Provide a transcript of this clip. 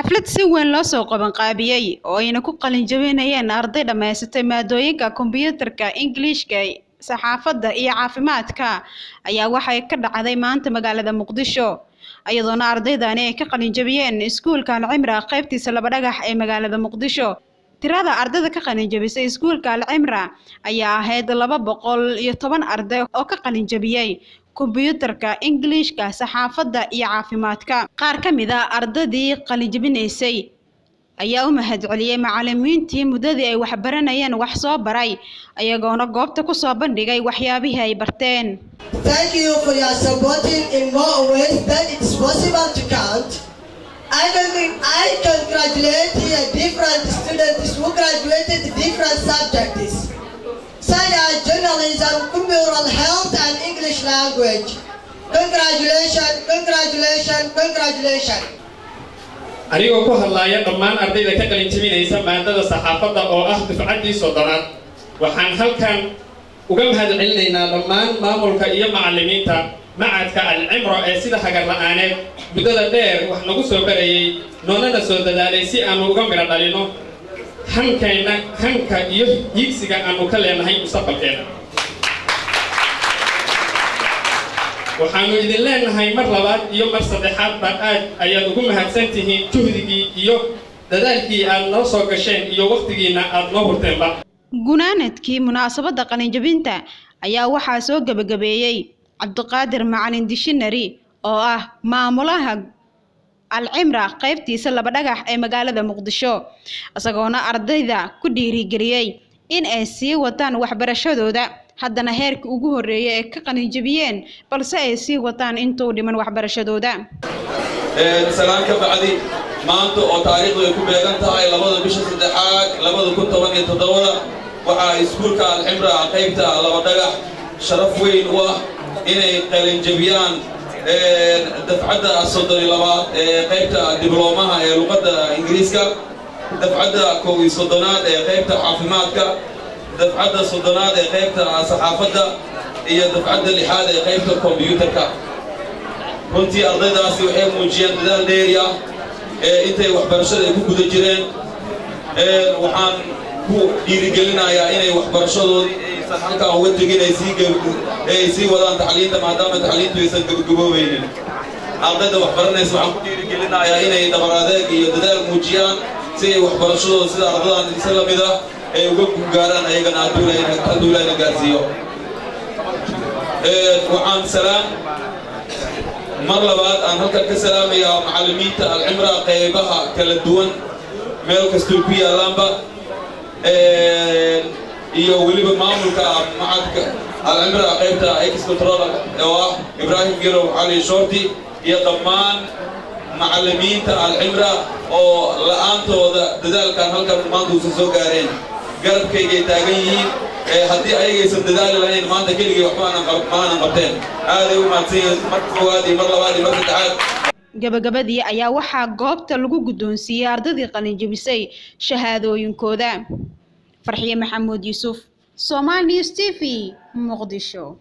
xaflad si weyn loo soo qabanqaabiyey oo ayna ku qalin jabinayeen arday dhammaysatay maadooyinka kombiyuutarka ingiliishka saxaafadda iyo caafimaadka ayaa waxay ka dhacday maanta magaalada muqdisho iyadoona ardaydani ay ka qalin jabiyeen iskuulka alcimra qaybtiisa laba dhagax ee magaalada muqdisho tirada ardayda ka qalin jabisay iskuulka alcimra ayaa ahayd laba boqol iyo toban arday oo ka qalin jabiyey kombiyuutarka ingiliishka saxaafadda iyo caafimaadka qaar ka mid a ardaydii qalin jabinaysay ayaa u mahadceliyey macalimiintii muddadii ay waxbaranayeen wax soo baray ayagoona goobta ku soo bandhigay waxyaabihii ay barteen Thank you for your supporting in more ways than it's possible to count. I, con- I congratulate your different students who graduated different subjects, such as journalism, computer health, and English language. Congratulations, congratulations, congratulations. anigoo ku hadlaaya dhammaan ardayda ka qalin jabinaysa maadada saxaafadda oo ah dufcaddii soddonaad waxaan halkan uga mahad celinaynaa dhammaan maamulka iyo macallimiinta macadka alcimro ee sida hagar la'aaneed muddada dheer wax nagu soo barayay noonana soo dadaalay si aanu uga midho dhalino hankayna hanka iyo hiigsiga aanu ka leenahay mustaqbalkeena waxaanu idin leenahay mar labaad iyo mar saddexaadba aad ayaad ugu mahadsan tihiin juhdigii iyo dadaalkii aad noo soo gasheen iyo wakhtigiina aad noo hurteenba gunaanadkii munaasabadda qalinjabinta ayaa waxaa soo gebagabeeyey cabdiqaadir macalin dishinari oo ah maamulaha alcimra qaybtiisa laba dhagax ee magaalada muqdisho isagoona ardayda ku dhiirigeliyey in ay sii wataan waxbarashadooda haddana heerka ugu horreeya ee ka qalinjabiyeen balse ay sii wataan intuu dhiman waxbarashadooda salaan ka bacdi maanta oo taariikhdu ay ku beegan tahay labada bisha saddexaad labada kun toban iyo toddobada waxaa iskuulka alcimra qaybta laba dhagax sharaf weyn u ah inay qalinjabiyaan dafcadda soddon iyo labaad ee qaybta dibloomaha ee luqadda ingiriiska dafcadda kow iyo soddonaad ee qaybta caafimaadka dafcadda soddonaad ee qaybta saxaafadda iyo dafcadda lixaad ee qaybta kombiyuutarka runtii ardaydaasi waxay muujiyeen dadaal dheeriya ee intay waxbarashada ay ku guda jireen waxaan ku dhiirigelinayaa inay waxbarashadoodii aysan halkaa uga tegin ay sii ay sii wadaan tacliinta maadaama tacliintu aysan gabagaboobaynin ardayda waxbaranaysa waxaan ku dhiirigelinayaa inay dhabar adeeg iyo dadaal muujiyaan si ay waxbarashadooda sida ardadan isa la mid ah ay uga gaaraan ayagana hadduu ilaahna gaarsiiyo waxaan salaam mar labaad aan halkan ka salaamayaa macallimiinta alcimra qaybaha kala duwan meel kastoo ku yaallaanba iyo weliba maamulka macadka alcimra qaybta ex control oo ah ibraahim gerow cali shorti iyo dhammaan macallimiinta alcimra oo la'aantooda dadaalkan halkan maanta uusan soo gaareen garabkaygay taagan yihiin haddii ayagaysan dadaali lahayn maanta keligii waxba maanan qabteen aaday u mahadsan yihiin mar koowaad iyo mar labaad iyo mar saddexaad gabagabadii ayaa waxaa goobta lagu guddoonsiiyey ardaydii qalinjabisay shahaadooyinkooda farxiye maxamuud yuusuf somal news t v muqdisho